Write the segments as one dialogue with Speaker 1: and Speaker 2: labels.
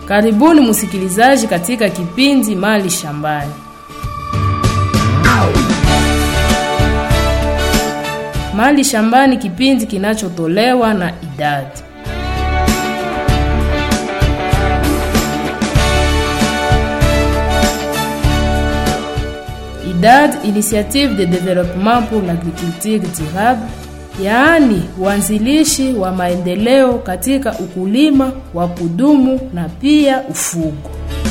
Speaker 1: Karibuni msikilizaji katika kipindi Mali Shambani. Mali Shambani, kipindi kinachotolewa na idadi IDAD, Initiative de Développement pour l'Agriculture Durable, yaani uanzilishi wa maendeleo katika ukulima wa kudumu na pia ufugo.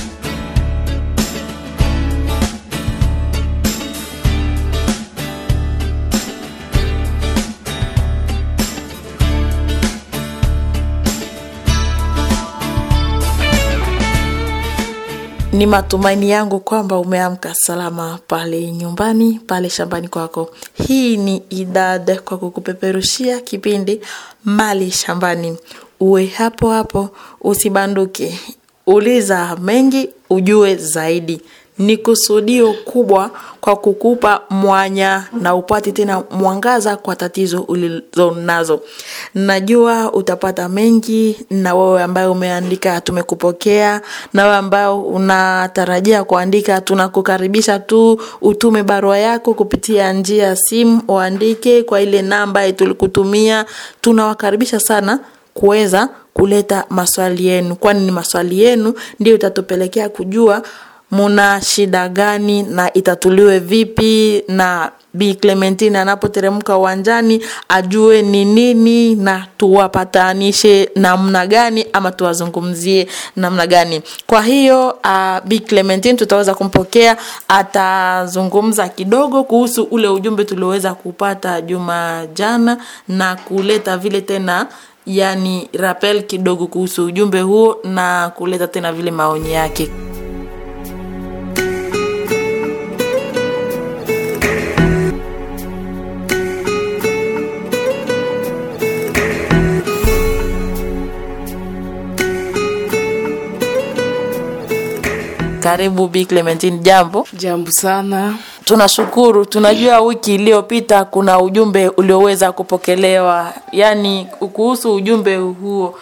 Speaker 2: Ni matumaini yangu kwamba umeamka salama pale nyumbani, pale shambani kwako. Hii ni idad kwa kukupeperushia kipindi Mali Shambani. Uwe hapo hapo, usibanduke. Uliza mengi, ujue zaidi. Ni kusudio kubwa kwa kukupa mwanya na upate tena mwangaza kwa tatizo ulizo nazo. Najua utapata mengi, na wewe ambaye umeandika tumekupokea, na wewe ambao unatarajia kuandika tunakukaribisha tu utume barua yako kupitia njia ya simu, uandike kwa ile namba tulikutumia. Tunawakaribisha sana kuweza kuleta maswali yenu, kwani ni maswali yenu ndio itatupelekea kujua muna shida gani na itatuliwe vipi, na Bi Clementine anapoteremka uwanjani ajue ni nini, na tuwapatanishe namna gani ama tuwazungumzie namna gani. Kwa hiyo uh, Bi Clementine tutaweza kumpokea, atazungumza kidogo kuhusu ule ujumbe tulioweza kupata juma jana na kuleta vile tena yani rappel kidogo kuhusu ujumbe huo na kuleta tena vile maoni yake. Karibu Bi Clementine, jambo.
Speaker 1: Jambo sana.
Speaker 2: Tunashukuru. Tunajua wiki iliyopita kuna ujumbe ulioweza kupokelewa, yaani kuhusu ujumbe huo,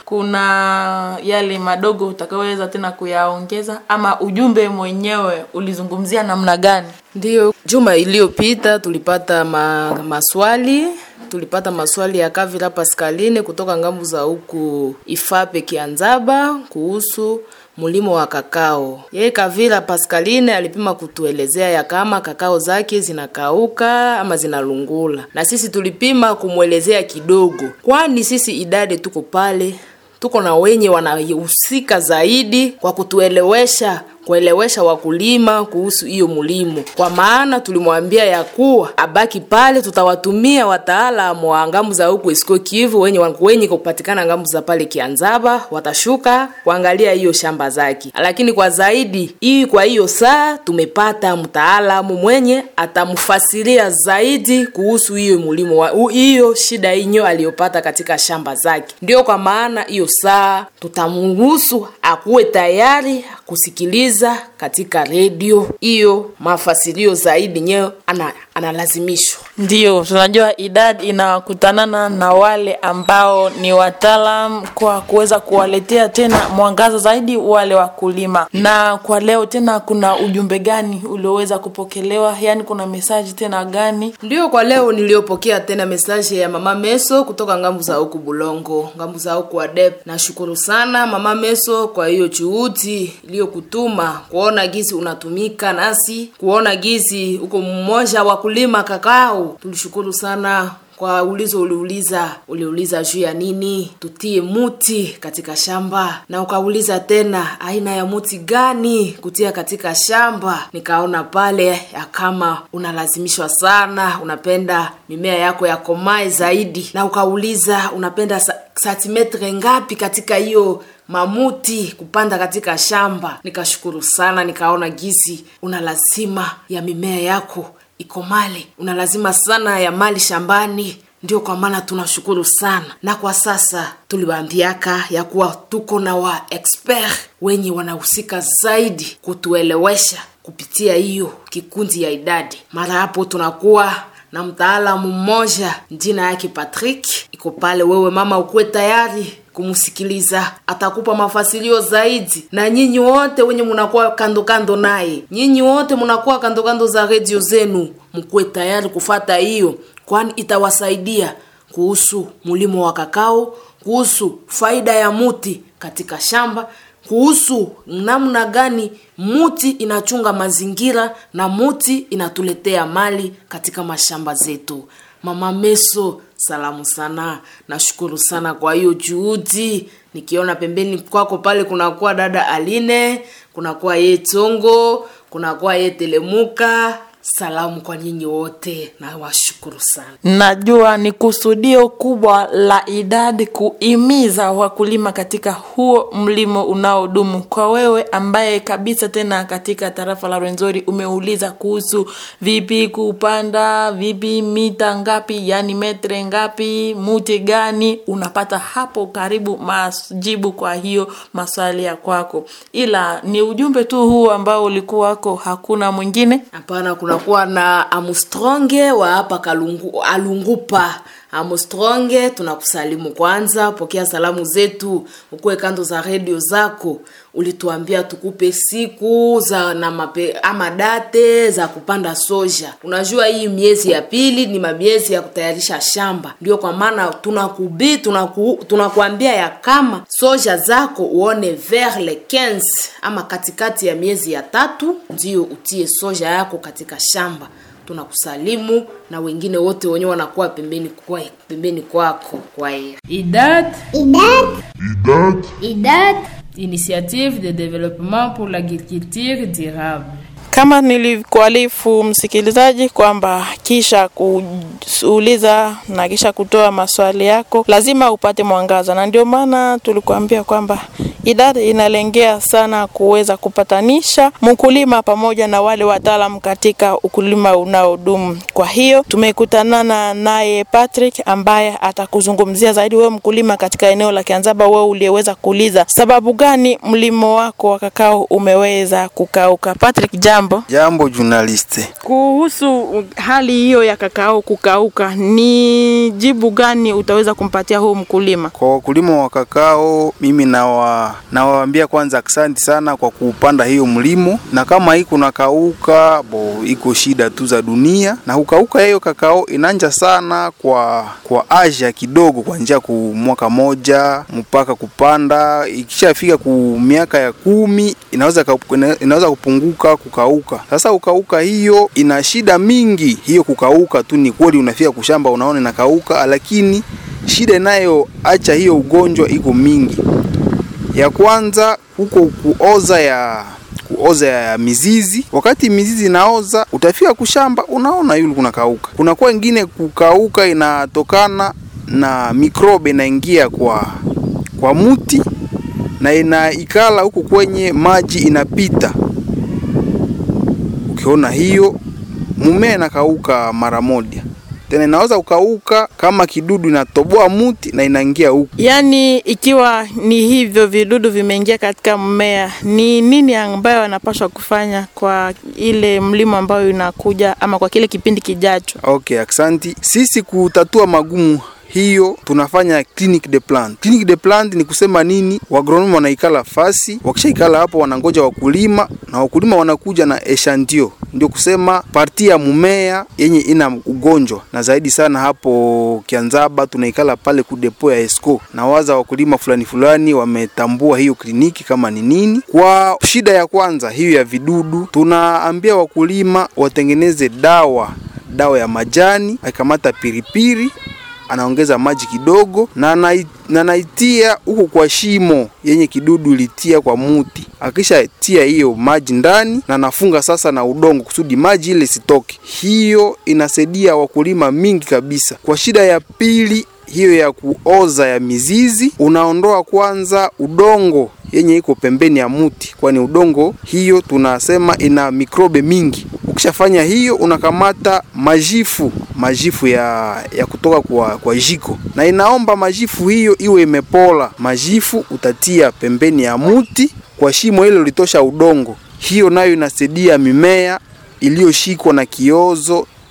Speaker 2: kuna yale madogo utakayoweza tena kuyaongeza, ama ujumbe mwenyewe ulizungumzia namna gani?
Speaker 1: Ndiyo, juma iliyopita tulipata ma, maswali tulipata maswali ya Kavira Pascaline kutoka ngambu za huku Ifape Kianzaba kuhusu mulimo wa kakao. Yeye Kavira Pascaline alipima kutuelezea ya kama kakao zake zinakauka ama zinalungula, na sisi tulipima kumwelezea kidogo, kwani sisi idadi tuko pale, tuko na wenye wanahusika zaidi kwa kutuelewesha kuelewesha wakulima kuhusu hiyo mulimo, kwa maana tulimwambia ya kuwa abaki pale, tutawatumia wataalamu wa ngambu za huku Isiko Kivu wenye wenye kupatikana ngambu za pale Kianzaba, watashuka kuangalia hiyo shamba zake. Lakini kwa zaidi hii, kwa hiyo saa tumepata mtaalamu mwenye atamfasiria zaidi kuhusu hiyo mulimo wa hiyo shida inyo aliyopata katika shamba zake. Ndio kwa maana hiyo saa tutamruhusu akuwe tayari kusikiliza katika redio hiyo mafasirio zaidi nyewe ana, analazimishwa
Speaker 2: Ndiyo, tunajua idadi inakutanana na wale ambao ni wataalam kwa kuweza kuwaletea tena mwangaza zaidi wale wakulima. Na kwa leo tena, kuna ujumbe gani ulioweza kupokelewa? Yaani kuna mesaji tena gani?
Speaker 1: ndio kwa leo niliyopokea tena mesaje ya mama meso kutoka ngambu za huku bulongo ngambu za huku adep nashukuru sana mama meso kwa hiyo juhudi iliyokutuma kuona gizi unatumika nasi kuona gizi uko mmoja wa kulima kakao tulishukuru sana kwa ulizo uliuliza uliuliza juu ya nini tutie muti katika shamba na ukauliza tena aina ya muti gani kutia katika shamba nikaona pale ya kama unalazimishwa sana unapenda mimea yako yakomae zaidi na ukauliza unapenda sa- santimetre ngapi katika hiyo mamuti kupanda katika shamba nikashukuru sana nikaona gizi una lazima ya mimea yako iko mali una lazima sana ya mali shambani ndio kwa maana tunashukuru sana na kwa sasa tuliwaambiaka ya kuwa tuko na wa expert wenye wanahusika zaidi kutuelewesha kupitia hiyo kikundi ya idadi mara hapo tunakuwa na mtaalamu mmoja jina yake Patrick iko pale. Wewe mama, ukuwe tayari kumsikiliza, atakupa mafasilio zaidi. Na nyinyi wote wenye munakuwa kando kando naye, nyinyi wote munakuwa kando kando za redio zenu, mkuwe tayari kufata hiyo, kwani itawasaidia kuhusu mulimo wa kakao, kuhusu faida ya muti katika shamba kuhusu namna gani muti inachunga mazingira na muti inatuletea mali katika mashamba zetu. Mama Meso, salamu sana, nashukuru sana kwa hiyo juhudi. Nikiona pembeni kwako pale kunakuwa dada Aline, kunakuwa ye Tongo, kunakuwa ye Telemuka. Salamu kwa nyinyi wote na washukuru sana.
Speaker 2: Najua ni kusudio kubwa la idadi kuimiza wakulima katika huo mlimo unaodumu. Kwa wewe ambaye kabisa tena katika tarafa la Rwenzori umeuliza kuhusu vipi kupanda, vipi mita ngapi, yani metre ngapi, muti gani, unapata hapo karibu majibu kwa hiyo maswali ya kwako, ila ni ujumbe tu huu ambao ulikuwa wako, hakuna mwingine.
Speaker 1: Hapana, kunakuwa na Amstronge wa hapa Kalungu, Alungupa. Amstronge, tunakusalimu kwanza, pokea salamu zetu, ukuwe kando za redio zako. Ulituambia tukupe siku za na mape, ama date za kupanda soja. Unajua hii miezi ya pili ni miezi ya kutayarisha shamba, ndio kwa maana tunakubi tunaku, tunakuambia ya kama soja zako uone vers le 15 ama katikati ya miezi ya tatu, ndio utie soja yako katika shamba tunakusalimu na wengine wote wenyewe wanakuwa pembeni kwa pembeni kwako kwa hiyo IDAD
Speaker 3: IDAD
Speaker 4: IDAD
Speaker 3: IDAD
Speaker 1: Initiative de développement pour l'agriculture durable
Speaker 2: kama nilikualifu msikilizaji kwamba kisha kuuliza na kisha kutoa maswali yako lazima upate mwangaza, na ndio maana tulikuambia kwamba idara inalengea sana kuweza kupatanisha mkulima pamoja na wale wataalam katika ukulima unaodumu. Kwa hiyo tumekutanana naye Patrick ambaye atakuzungumzia zaidi wewe mkulima katika eneo la Kianzaba, wewe uliyeweza kuuliza sababu gani mlimo wako wa kakao umeweza kukauka. Patrick, jambo.
Speaker 5: Jambo journaliste.
Speaker 2: Kuhusu hali hiyo ya kakao kukauka, ni jibu gani utaweza kumpatia huu mkulima?
Speaker 5: Kwa wakulima wa kakao, mimi nawa nawaambia kwanza asante sana kwa kupanda hiyo mlimo, na kama hii kuna kauka bo, iko shida tu za dunia, na kukauka hiyo kakao inanja sana kwa kwa aja kidogo, kuanzia ku mwaka moja mpaka kupanda, ikishafika ku miaka ya kumi inaweza inaweza kupunguka kukauka. Sasa kukauka hiyo ina shida mingi. Hiyo kukauka tu ni kweli, unafika kushamba unaona inakauka, lakini shida inayoacha hiyo ugonjwa iko mingi. Ya kwanza huko kuoza ya kuoza ya mizizi. Wakati mizizi inaoza, utafika kushamba unaona yule kuna kauka. Kunakuwa ingine kukauka inatokana na mikrobe inaingia kwa kwa muti na inaikala huko kwenye maji inapita. Ukiona hiyo mumea inakauka mara moja tena inaweza kukauka kama kidudu inatoboa muti na inaingia huku.
Speaker 2: Yaani, ikiwa ni hivyo vidudu vimeingia katika mmea, ni nini ambayo wanapaswa kufanya kwa ile mlimo ambayo inakuja ama kwa kile kipindi kijacho?
Speaker 5: Okay, aksanti. Sisi kutatua magumu hiyo tunafanya clinic de plant. Clinic de plant ni kusema nini? Wagronomi wanaikala fasi, wakishaikala hapo wanangoja wakulima na wakulima wanakuja na eshantio, ndio kusema parti ya mumea yenye ina ugonjwa, na zaidi sana hapo Kianzaba tunaikala pale ku depo ya Esco na waza wakulima fulani fulani wametambua hiyo kliniki kama ni nini. Kwa shida ya kwanza hiyo ya vidudu, tunaambia wakulima watengeneze dawa dawa ya majani, akikamata piripiri anaongeza maji kidogo na na naitia huko kwa shimo yenye kidudu ilitia kwa muti. Akisha tia hiyo maji ndani na nafunga sasa na udongo kusudi maji ile sitoke. Hiyo inasaidia wakulima mingi kabisa. Kwa shida ya pili hiyo ya kuoza ya mizizi, unaondoa kwanza udongo yenye iko pembeni ya muti, kwani udongo hiyo tunasema ina mikrobe mingi. Ukishafanya hiyo, unakamata majifu majifu ya, ya kutoka kwa, kwa jiko na inaomba majifu hiyo iwe imepola. Majifu utatia pembeni ya muti kwa shimo hilo litosha udongo. Hiyo nayo inasaidia mimea iliyoshikwa na kiozo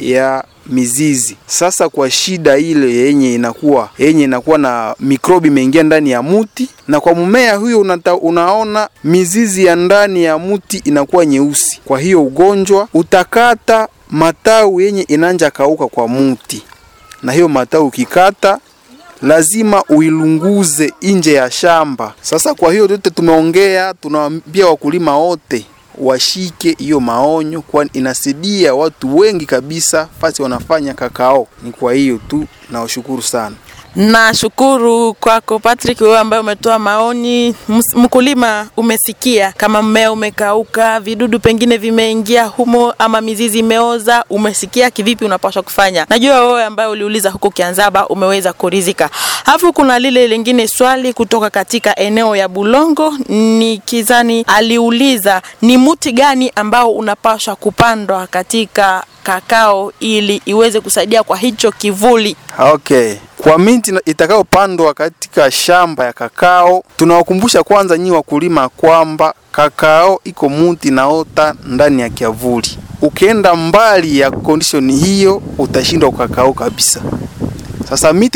Speaker 5: ya mizizi. Sasa kwa shida ile yenye inakuwa yenye inakuwa na mikrobi imeingia ndani ya muti, na kwa mmea huyo unata, unaona mizizi ya ndani ya muti inakuwa nyeusi. Kwa hiyo ugonjwa utakata matawi yenye inanja kauka kwa muti, na hiyo matawi ukikata lazima uilunguze nje ya shamba. Sasa kwa hiyo yote tumeongea, tunawaambia wakulima wote washike hiyo maonyo, kwani inasaidia watu wengi kabisa fasi wanafanya kakao. Ni kwa hiyo tu, nawashukuru sana.
Speaker 2: Nashukuru kwako Patrick, wewe ambaye umetoa maoni. Ms- Mkulima, umesikia kama mmea umekauka, vidudu pengine vimeingia humo, ama mizizi imeoza, umesikia kivipi unapaswa kufanya. Najua wewe ambaye uliuliza huko Kianzaba umeweza kurizika. Alafu kuna lile lingine swali kutoka katika eneo ya Bulongo, ni kizani aliuliza ni muti gani ambao unapaswa kupandwa katika kakao ili iweze kusaidia kwa hicho kivuli.
Speaker 5: Okay, kwa miti na- itakayopandwa katika shamba ya kakao, tunawakumbusha kwanza nyi wakulima kwamba kakao iko muti naota ndani ya kiavuli. Ukienda mbali ya condition hiyo, utashindwa kakao kabisa. Sasa miti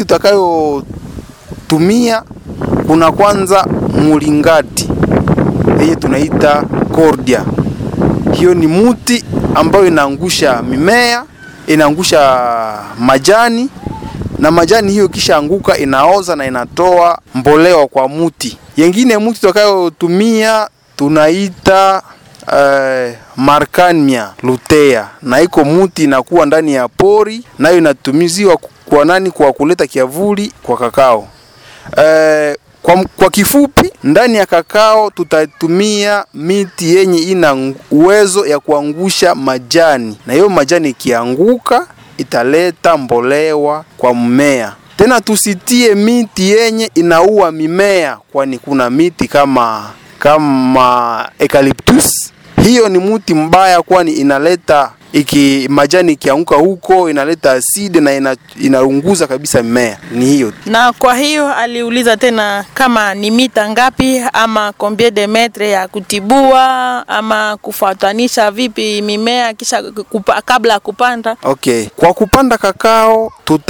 Speaker 5: utakayotumia kuna kwanza mulingati yenye tunaita cordia. Hiyo ni muti ambayo inaangusha mimea, inaangusha majani na majani hiyo kisha anguka inaoza na inatoa mboleo kwa muti. Yengine muti tutakayotumia tunaita uh, Markania lutea, na iko muti inakuwa ndani ya pori, nayo inatumiziwa kwa nani? Kwa kuleta kiavuli kwa kakao. Eh, kwa, kwa kifupi ndani ya kakao tutatumia miti yenye ina ng- uwezo ya kuangusha majani, na hiyo majani ikianguka italeta mbolewa kwa mmea. Tena tusitie miti yenye inaua mimea, kwani kuna miti kama kama eucalyptus. Hiyo ni mti mbaya, kwani inaleta iki majani ikianguka huko inaleta asidi na ina, inaunguza kabisa mimea. Ni hiyo tu.
Speaker 2: na kwa hiyo aliuliza tena kama ni mita ngapi ama combien de metre ya kutibua ama kufuatanisha vipi mimea kisha kupa, kabla ya kupanda
Speaker 5: Okay, kwa kupanda kakao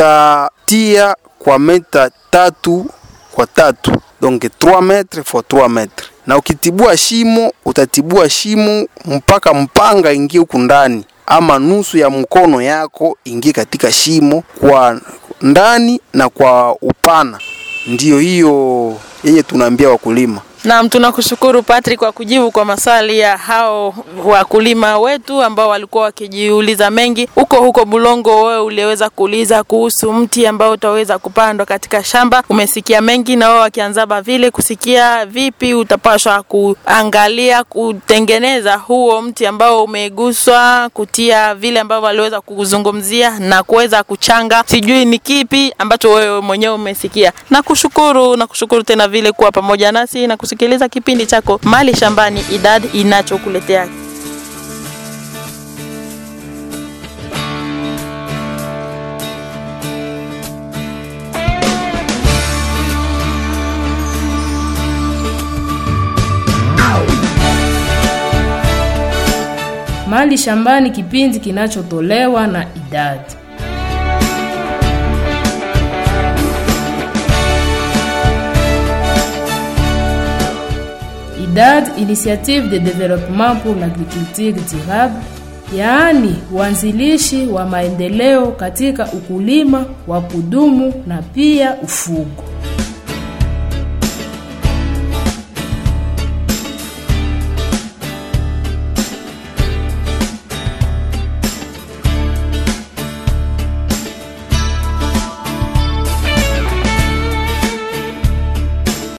Speaker 5: tutatia kwa meta tatu kwa tatu, donc 3 metre for 3 metre, na ukitibua shimo utatibua shimo mpaka mpanga ingie huku ndani, ama nusu ya mkono yako ingie katika shimo kwa ndani na kwa upana. Ndiyo hiyo yenye tunaambia wakulima.
Speaker 2: Naam, tunakushukuru Patrick kwa kujibu kwa maswali ya hao wakulima wetu ambao walikuwa wakijiuliza mengi. Huko huko Bulongo, wewe uliweza kuuliza kuhusu mti ambao utaweza kupandwa katika shamba. Umesikia mengi na wao wakianzaba vile kusikia vipi utapaswa kuangalia kutengeneza huo mti ambao umeguswa, kutia vile ambavyo waliweza kuzungumzia na kuweza kuchanga. Sijui ni kipi ambacho wewe mwenyewe umesikia. Nakushukuru, nakushukuru tena vile kuwa pamoja nasi na kusikiliza kipindi chako Mali Shambani Idad inachokuletea
Speaker 1: Mali Shambani, kipindi kinachotolewa na idadi IDAD, Initiative de Développement pour l'Agriculture Durable, yaani uanzilishi wa maendeleo katika ukulima wa kudumu na pia ufugo.